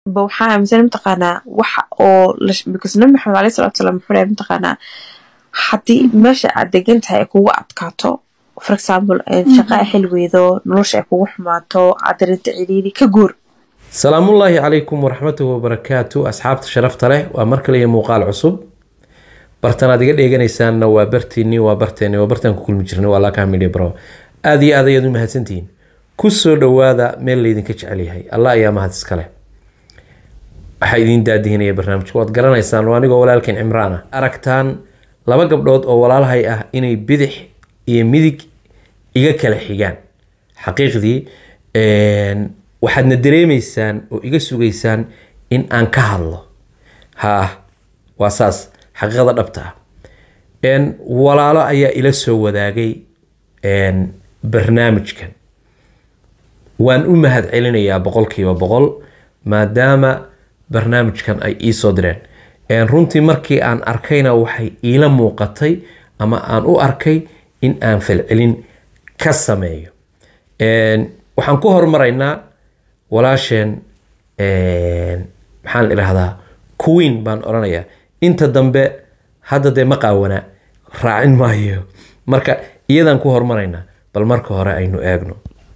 ba waxaa aaminsan mataqaanaa waxa oo because nabi maxamed aleyhi salatu salaam wuxuu dhahay mataqaanaa haddii meesha aad degan tahay ay kugu adkaato for example shaqa ay xilweydo nolosha ay kugu xumaato aad darinta ciriiri ka guur salaamullaahi calaykum waraxmatuhi wabarakaatu asxaabta sharafta leh waa mar kale iyo muuqaal cusub bartanaad iga dheeganaysaanna waa bartiinii waa barteeni waa bartaan ku kulmi jirnay waa laakaha media bro aada iyo aad ayaad u mahadsantihiin ku soo dhowaada meel laydinka jecel yahay allah ayaa mahad iskale waxaa idiin daadihinaya barnaamijka waad garanaysaan waa anigoo walaalkeen cimraan ah aragtaan laba gabdhood oo walaalahay ah inay bidix iyo midig iga kala xigaan xaqiiqdii waxaadna dareemaysaan oo iga sugaysaan in aan ka hadlo haa waa saas xaqiiqada dhabta ah walaalo ayaa ila soo wadaagay barnaamijkan waan u mahad celinayaa boqolkiiba boqol maadaama barnaamijkan ay iisoo direen runtii markii aan arkayna waxay iila muuqatay ama aan u arkay in aan falcelin ka sameeyo waxaan ku hormaraynaa walaasheen maxaan idhaahdaa queen baan odhanayaa inta dambe hadda dee ma qaawana raacin maayo marka iyadaan ku hormaraynaa bal marka hore aynu eegno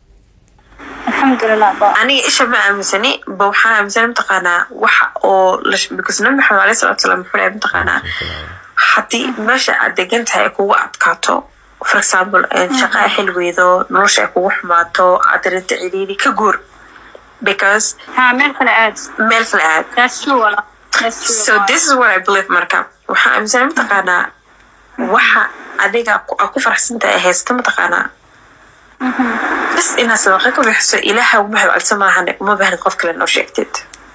aniga isha ma aaminsani ba waxaa aaminsana mataqaanaa waxa oo because nabi maxamed aleyhi salatu salaam wuxuu dhahay mataqaanaa haddii meesha aad degan tahay ay kugu adkaato for example shaqa ay xilweydo nolosha ay kugu xumaato aad darinta ciriiri ka guur because meel kale aad meel kale aad so this is what I believe marka waxaa aaminsana mataqaanaa waxa adiga aa ku faraxsan tahay haysta mataqaanaa bas inaad sadaqa ka bixiso ilaaha uma hadcalso maahan uma bahnid qof kale noo sheegtid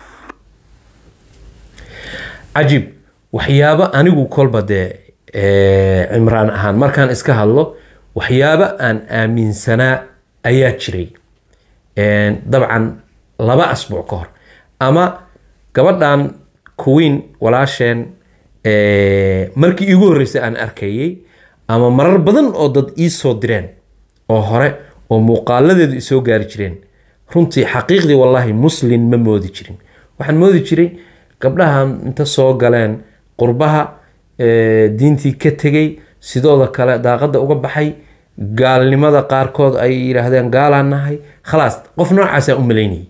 cajiib waxyaabo anigu kolba dee cimraan ahaan markaan iska hadlo waxyaabo aan aaminsanaa ayaa jiray dabcan laba asbuuc ka hor ama gabadhan queen walaasheen markii iigu horreysay aan arkayay ama marar badan oo dad ii soo direen oo hore oo muuqaaladeedu isoo gaari jireen runtii xaqiiqdii wallaahi muslin ma moodi jirin waxaan moodi jiray gabdhahan inta soo galeen qurbaha diintii ka tegay sidooda kale daaqadda uga baxay gaalnimada qaarkood ay yidhaahdeen gaalaan nahay khalaas qof noocaasaan u malaynayay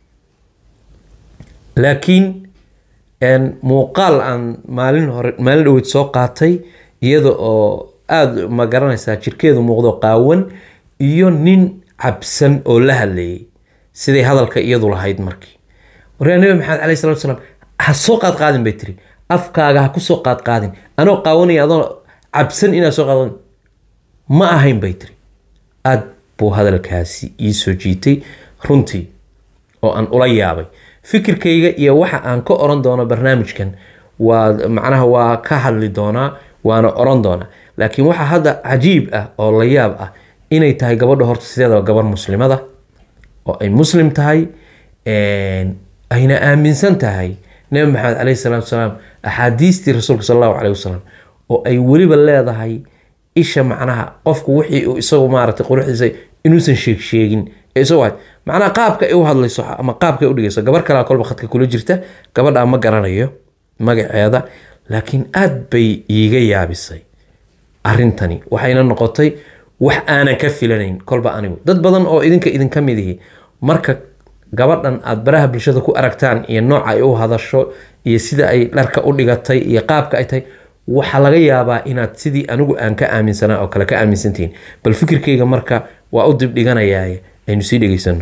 laakiin muuqaal aan maalin hore maalin dhaweyd soo qaatay iyada oo aada ma garanaysaa jirkeedu muuqdo qaawan iyo nin cabsan oo la hadlayay siday hadalka iyadu lahayd markii waryaa nabi maxamed caleyhi salatu salaam ha soo qaad qaadin bay tiri afkaaga ha ku soo qaad qaadin anoo qaawanaya adoo cabsan inaad soo qaad ma ahayn bay tiri aad buu hadalkaasi ii soo jiitay runtii oo aan ula yaabay fikirkayga iyo waxa aan ka oran doono barnaamijkan waa macnaha waa ka hadli doonaa waana oran doonaa laakiin waxaa hadda cajiib ah oo la yaab ah inay tahay gabadha horta sideedaba gabar muslimada oo ay muslim tahay ayna aaminsan tahay nabi maxamed caleyhi salaatu salaam axaadiistii rasuulka sal allahu caleyhi wasalam oo ay weliba leedahay isha macnaha qofku wixii uu isagu maaragtay quruxdiisa inuusan sheeg sheegin ee isagu ahayd macnaha qaabka ay u hadlayso ama qaabka ay u dhigayso gabar kalea kolba khadka kula jirta gabadhaa ma garanayo magaceeda laakiin aad bay iiga yaabisay arrintani waxayna noqotay wax aanan ka filanayn kolba anigu dad badan oo idinka idinka mid ihi marka gabadhan aad baraha bulshada ku aragtaan iyo nooca ay u hadasho iyo sida ay dharka u dhigatay iyo qaabka ay tahay waxaa laga yaabaa inaad sidii anigu aan ka aaminsanaa oo kale ka aaminsantihiin bal fikirkayga marka waa u dib dhiganayaa aynu sii dhegeysano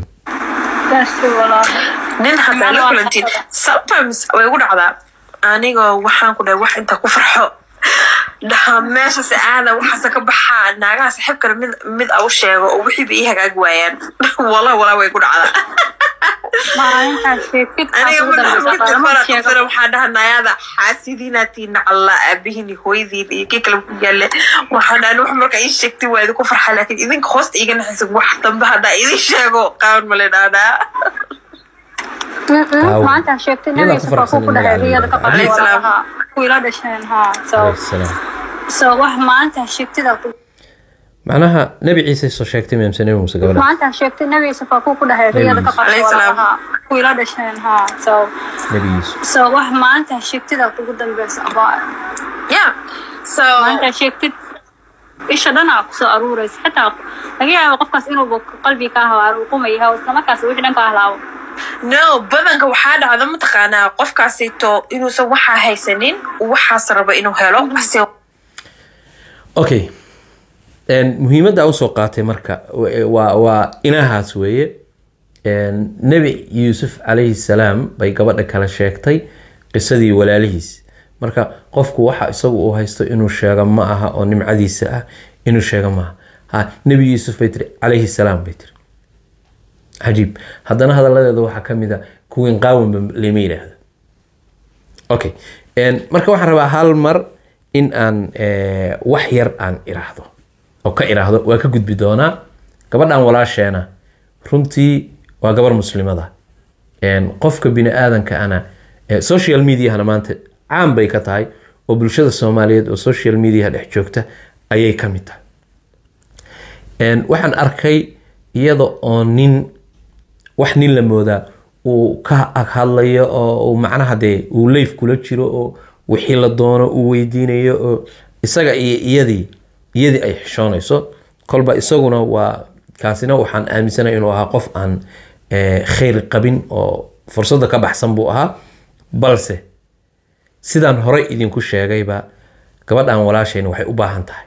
nin hadaa la kulantid sometimes way gu dhacdaa anigoo waxaan ku dhahay wax intaa ku farxo dhaha meeshaas aada waxaase ka baxaa naagaha saxiib kale mid mid a u sheego oo wixiiba ii hagaag waayaan wala walaa way ku dhacdaa aniga madaxmidkafara waxaa dhaha naayada xaasidiinaatii nacalla aabihiin hooyadiin iyo kii kale ku yaale waxaa dhahan wax marka ii sheegtay waa idinku farxa laakiin idinka hoosta iiga naxaysa wax dambe haddaa idin sheego qaawan male dhaadhaa maanta sheegtay nabi yusuf ku dhahay riyada ka Alayhi salaam. qadalaha ku ila dhasheen ha so Alayhi salaam. so wax maanta sheegtida ku macnaha nebi ciise soo sheegtay mise nebi muuse gabadha maanta sheegtay nabi yusuf waa kuu ku dhahay riyada ka Alayhi qabta salaam. walaalaha kuwii la dhasheen ha so nebi yuusuf so wax maanta sheegtida ugu dambeysa abaa yeah so maanta sheegtid isha dhanaa kusoo aruuraysa xitaa laga yaabo qofkaas inuuba qalbi ka hawaaro uu qumayaha isla markaas wixii dhan ka ahlaabo no badanka waxaa dhacda mataqaanaa qofkaasito inuusan waxaa haysanin uu waxaas rabo inuu helo base okay En, muhiimadda usoo qaatay marka wa- waa waa inahaas weeye En, nebi yuusuf calayhi salaam bay gabadha kale sheegtay qisadii walaalihiis marka qofku waxa isagu uu haysto inuu sheego ma aha oo nimcadiisa ah inuu sheego ma aha ha nebi yuusuf bay tiri calayhi salaam bay tiri cajiib haddana hadaladeeda waxaa ka mid a kuwiin qaawanba lama yidhaahdo okay En, marka waxaan rabaa hal mar in aan eh, wax yar aan iraahdo oo ka iraahdo waa ka gudbi doonaa gabadhan walaasheena runtii waa gabar muslimada En, qofka bini aadanka ana eh, social mediahana maanta caan bay ka tahay oo bulshada soomaaliyeed oo social mediaha dhex joogta ayay ka mid tahay En, waxaan arkay iyada oo nin wax nin la moodaa uu ka ag hadlayo oo uu macnaha dee uu leyf kula jiro oo wixii la doono uu weydiinayo oo isaga iyo iyadii iyadii ay xishoonayso kolba isaguna waa kaasina waxaan aaminsanay inuu ahaa qof aan eh, khayr qabin oo fursadda ka baxsan buu ahaa balse sidaan horey idinku sheegayba gabadhan walaasheen waxay u baahan tahay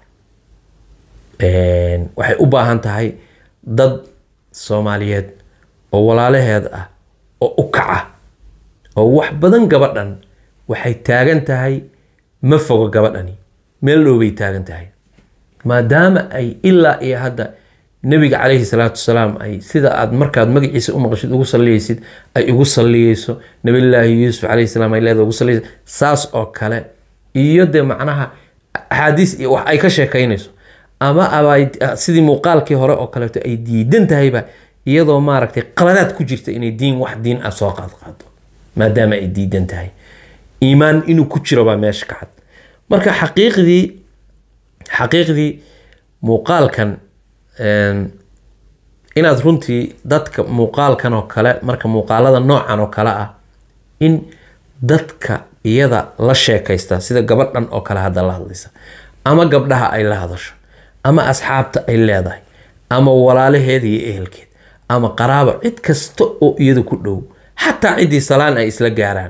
Een, waxay u baahan tahay dad soomaaliyeed oo walaalaheed ah oo u kaca oo wax badan gabadhan waxay taagan tahay ma fogo gabadhani meel dhow bay taagan tahay maadaama ay ilaa iyo hadda nebiga calayhi salaatu wasalaam ay sida aad markaad magaciisa u maqashid ugu salliyeysid ay ugu salliyeyso nabillaahi yuusuf calayhi salaam ay leedahay ugu salliyeyso saas oo kale iyo dee macnaha axaadiis iyo wax ay ka sheekaynayso ama abay sidii muuqaalkii hore oo kaleeto ay diidan tahayba iyadoo maaragtay qaladaad ku jirta inay diin wax diin ah soo qaadqaado maadaama ay diidan tahay iimaan inuu ku jiro baa meesha ka cad marka xaqiiqdii xaqiiqdii muuqaalkan een, inaad runtii dadka muuqaalkan oo kale marka muuqaalada noocan oo kale ah in dadka iyada la sheekaysta sida gabadhan oo kale hadda la hadlaysa ama gabdhaha ay la hadasho ama asxaabta ay leedahay ama walaalaheeda iyo ehelkeed ama qaraabo cid kasta oo iyada ku dhow xataa ciddii salaan ay isla gaaraan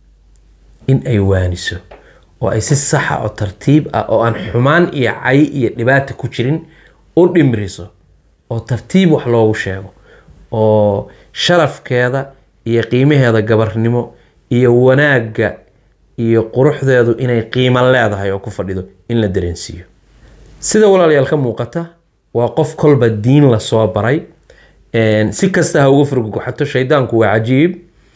in ay waaniso oo ay si saxa oo tartiib ah oo aan xumaan iyo cay iyo dhibaata ku jirin u dhimriso oo tartiib wax loogu sheego oo sharafkeeda iyo qiimaheeda gabarnimo iyo wanaagga iyo quruxdeedu inay qiimo leedahay oo ku fadhido in la dareensiiyo sida walaalayaal ka muuqata waa qof kolba diin lasoo baray Een, si kasta ha uga furguxato shaydaanku waa cajiib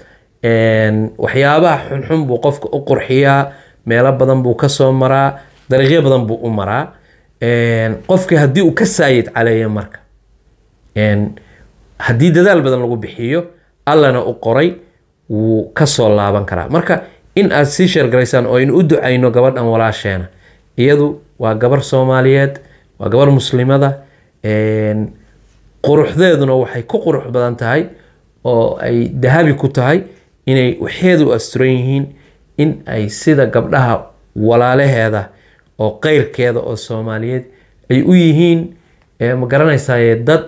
Een, waxyaabaha xunxun buu qofka u qurxiyaa meelo badan buu kasoo maraa dariiqyo badan buu u maraa Een, qofka haddii uu ka saayid caleeyo marka Een, haddii dadaal badan lagu bixiyo allana u qoray wuu kasoo laaban karaa marka in aad sii sheergaraysaan oo aynu u ducayno gabadhan walaasheena iyadu waa gabar soomaaliyeed waa gabar muslimada Een, quruxdeeduna waxay ku qurux badan tahay oo ay dahabi ku tahay inay waxeedu asturan yihiin in ay sida gabdhaha walaalaheeda oo qeyrkeeda oo soomaaliyeed ay u yihiin eh, ma garanaysaye dad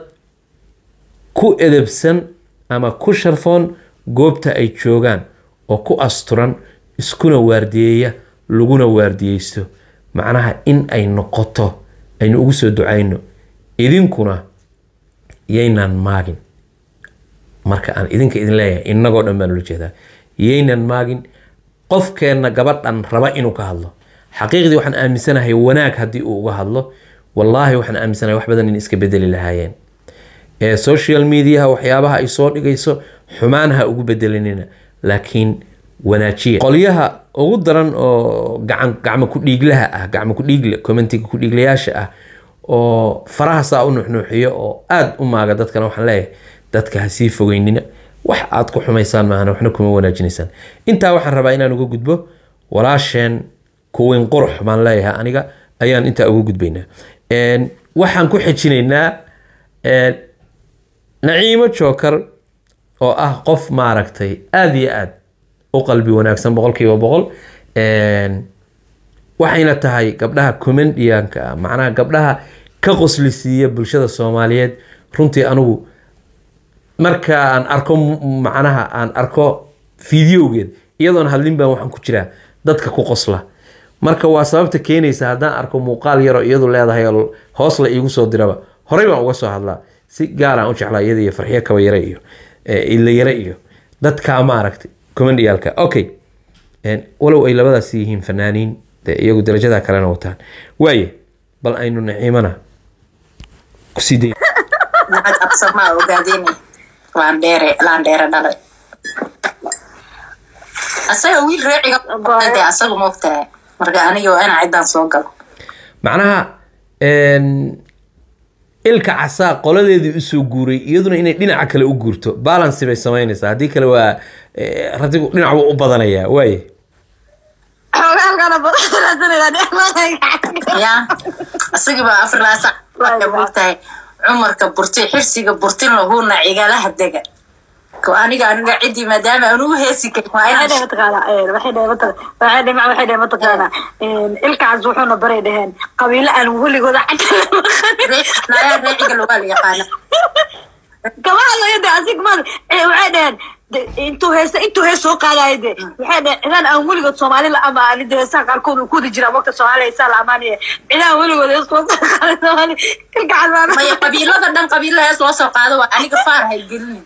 ku edebsan ama ku sharfoon goobta ay joogaan oo ku asturan iskuna waardiyeeya laguna waardiyeysto macnaha in ay noqoto aynu ugu soo ducayno idinkuna yaynan maagin marka aan idinka idin leeyahay innagoo dhan baan ula jeedaa yaynan maagin qofkeenna gabadhan raba inuu ka hadlo xaqiiqdii waxaan aaminsanahay wanaag haddii uu uga hadlo wallaahi waxaan aaminsanahay wax badan in iska bedeli lahaayeen ee social mediaha waxyaabaha ay soo dhigayso xumaan ha ugu bedelinina laakiin wanaajiya qolyaha ugu daran oo gacan gacmo ku dhiiglaha ah gacmo ku dhiigle commentiga ku dhiiglayaasha ah oo faraha saa u nuuxnuuxiyo oo aada u maaga dadkana waxaan leeyahay dadka ha sii fogeynina wax aad ku xumaysaan maahana waxna kuma wanaajinaysaan intaa waxaan rabaa inaan uga gudbo walaasheen kuweyn qurux baan leeyahay aniga ayaan intaa uga gudbaynaa Een, waxaan ku xejinaynaa een, naciimo jookar oo ah qof maaragtay aada iyo aad u qalbi wanaagsan boqolkiiba boqol Een, waxayna tahay gabdhaha comedianka ah macnaha gabdhaha ka qoslisiiya bulshada soomaaliyeed runtii anigu marka aan arko m- macnaha aan arko fideogeed iyadoon hadlin baan waxaan ku jiraa dadka ku qosla marka waa sababta keenaysa haddaan arko muuqaal yaroo iyadu leedahay oo hoos la iigu soo diraba horey baan uga soo hadlaa si gaaraan u jeclaa iyada iyo farxiyo kaba yare iyo eh, ila yare iyo dadkaa maaragtay comedialka okay Een, walow ay labadaas yihiin fanaaniin dee iyagu darajada kalena wataan waaye bal aynu naciimana kusii day nacad absamaa ogaadeen laandheere laandheere dhalay asaga wiil reeciga de asaga moogtahay marka aniga waa ina ciddaan soo galo macnaha een, ilka casaa qoladeedii usoo guuray iyaduna inay dhinaca kale u guurto balansi bay samaynaysaa haddii kale waa eh, ratigu dhinac buu u badanayaa waaye ya asagii baa afar laa sac waxay moogtahay cumarka burti xirsiga burtin lahuuna cigalaha dega ko aniga aniga ciddii maadaama aan ugu heesi karin waa inaan ilkaas wuxuuna baray dheheen qabiilo aan weligooda nayaa reeciga lagaa la yaqaana gabahadlayade asig ma waxay dheheen de- intuu heesa intuu hees soo qaadaya de waxay dheheen cidaan aan weligood soomaali la amaanin de heesaha qaarkood uu kudi jira waqta soomaaliya heesaa la amaanaya cidaan weligood hees loo soo qaaday soomaali ilkaas maya qabiilada dhan qabiilo hees loo soo qaado waa aniga faar hay gelinin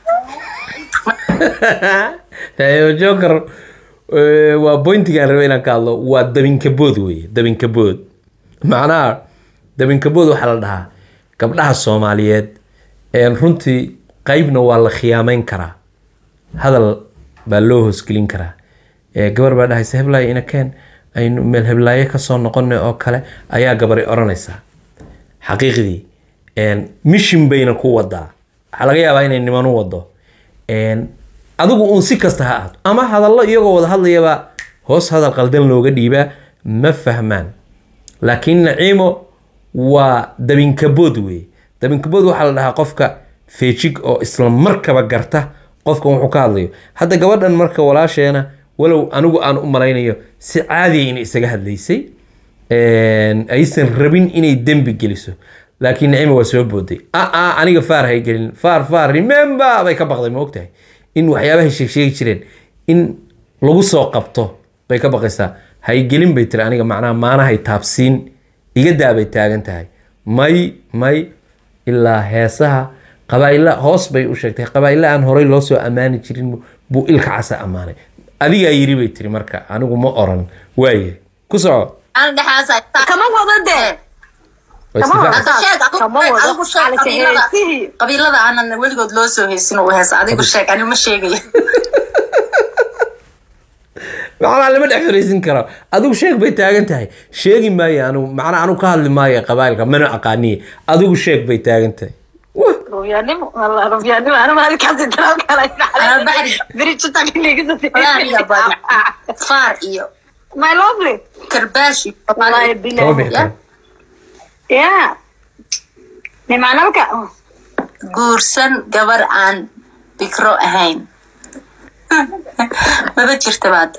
Naciimo joker eh, waa bointigaan raba inaan ka hadlo waa dabinkabood weye dabinkabood macnaha dabinkabood waxaa la dhahaa gabdhaha soomaaliyeed een runtii qeybna waa la khiyaameyn karaa hadal baa loo hoosgelin karaa Eh, gabar baa dhahaysa heblaayo ina keen aynu meel heblaayo kasoo noqonay oo kale ayaa gabari oranaysaa xaqiiqdii een, mission bayna ku wadaa waxaa laga yaabaa inay niman u wado Een, adigu uun si kasta ha ahaato ama hadallo iyagoo wada hadlayaba hoos hadal qaldan looga dhiibaa ma fahmaan laakiin naciimo waa dabinkabood weeye dabinkabood waxaa la dhahaa qofka feejig oo isla markaba garta qofkan wuxuu ka hadlayo hadda gabadhan marka walaasheena walow anigu aan u malaynayo si caadiya inay isaga hadlaysay Een, aysan rabin inay dembi geliso laakiin naciima waa soo booday aa aniga faar hay gelin faar faar remember bay ka baqday ma ogtahay in waxyaabahay sheegsheegi jireen in lagu soo qabto bay ka baqaysaa hay gelin bay tiri aniga macnaha maanahay taabsiin iga daabay taagan tahay may may ilaa heesaha qabaa'ila hoos bay u sheegtay qabaa'ila aan horey loo soo ammaani jirin bu- buu ilka casa ammaanay adigaa yiri bay tiri marka anigu ma oran waaye ku soco aan dhexaasa kama wada de Waa Kama isdifaac. wada. sheeg adigu- Kama wado. adigu sheeg Xaalka qabiilada heesihii. qabiilada aanan weligood loo soo heysin u heesa adigu sheeg ani ma sheegayo macnaha lama dhex fariisin karo adigu sheeg bay taagan tahay sheegi maayo anigu macnaha anigu ka hadli maayo qabailka mana aqaaniye adigu sheeg bay taagan tahay Wah, rufyaanimo wallah rufyaanimo ana maalinkaasi daraab kala Ana baxri. Walaa aniga badan. faar iyo my lovely karbaash iyo wallahi kama billahi bixi karo yeah ni macnalka guursan gabar aan bikro ahayn maba jirta baada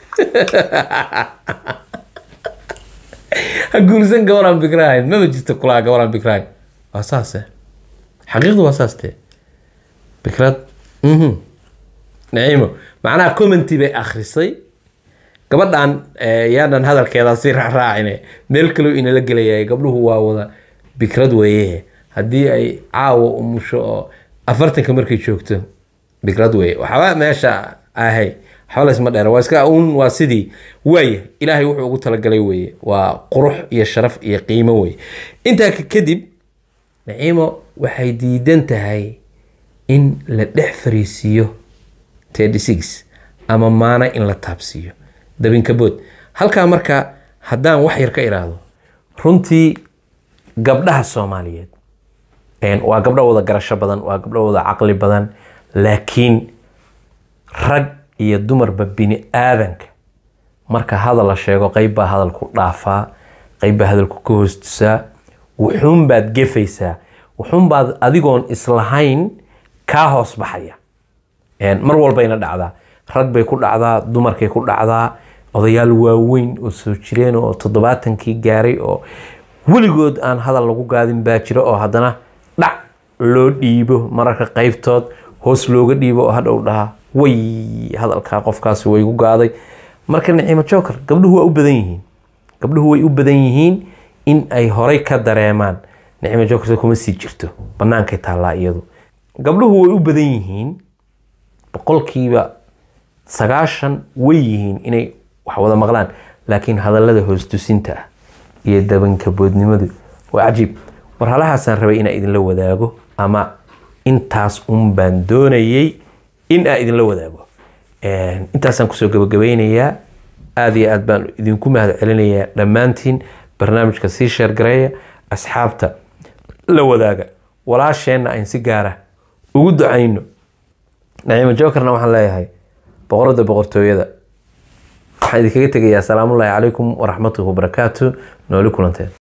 ha guursan gabaraan bikrahayn maba jirto kulaa gabaraan bikrahayn waa saase xaqiiqdu waa saas tee bikrad mhm naciimo macnaha commenty bay akhrisay gabadhan eh, yaanan hadalkeeda si raacraacine meel kaloo inala gelaya gabdhuhu waa wada bikrad weeye haddii ay caawa umusho oo afartanka markay joogto bikrad weeye waxba meesha ahay waxba laysma dheera waa iska un waa sidii waaya ilaahay wuxuu ugu talagalay weeye waa qurux iyo sharaf iyo qiimo weeye intaa ka- kadib naciimo waxay diidan tahay in la dhex fariisiiyo 36 ama maana in la taabsiiyo dabinkabood halkaa marka haddaan wax yar ka iraahdo runtii gabdhaha soomaaliyeed een, waa gabdho wada garasho badan waa gabdho wada caqli badan laakiin rag iyo dumarba bini aadanka marka hadal la sheego qeyb baa hadalku dhaafaa qeyb baa hadalku ka hoostusaa wuxuun baad gefaysaa wuxuun baad adigoon islahayn kaa hoos baxaya Een, mar walbayna dhacdaa rag bay ku dhacdaa dumarkay ku dhacdaa odayaal waaweyn oo soo jireen oo toddobaatankii gaaray oo weligood aan hadal lagu gaadin baa jira oo haddana dhac loo dhiibo mararka qaybtood hoos looga dhiibo oo hadhow dhaha way hadalkaa qofkaasi way gu gaaday marka nicimo joker gabdhuhu waa u badan yihiin gabdhuhu way u badan yihiin in ay horay ka dareemaan nicimo joker kuma sii jirto bannaankay taallaa iyadu gabdhuhu way u badan yihiin boqolkiiba sagaashan way yihiin inay wax wada maqlaan laakiin hadallada hoostusinta ah iyo dabankaboodnimadu waa cajiib war halahaasaan rabay inaa idinla wadaago ama intaas un baan doonayay in aa idinla wadaago Een, intaasaan kusoo gabagabeynayaa aada iyo aad baan idinku mahad celinayaa dhammaantiin barnaamijka sii sheergareeya asxaabta la wadaaga walaasheenna ayn si gaara ugu ducayno naciimo jokerna waxaan leeyahay boqorada boqortooyada waxaan idinkaga tegayaa asalaamullaahi calaykum waraxmatullahi wabarakaatu nooli kulanteen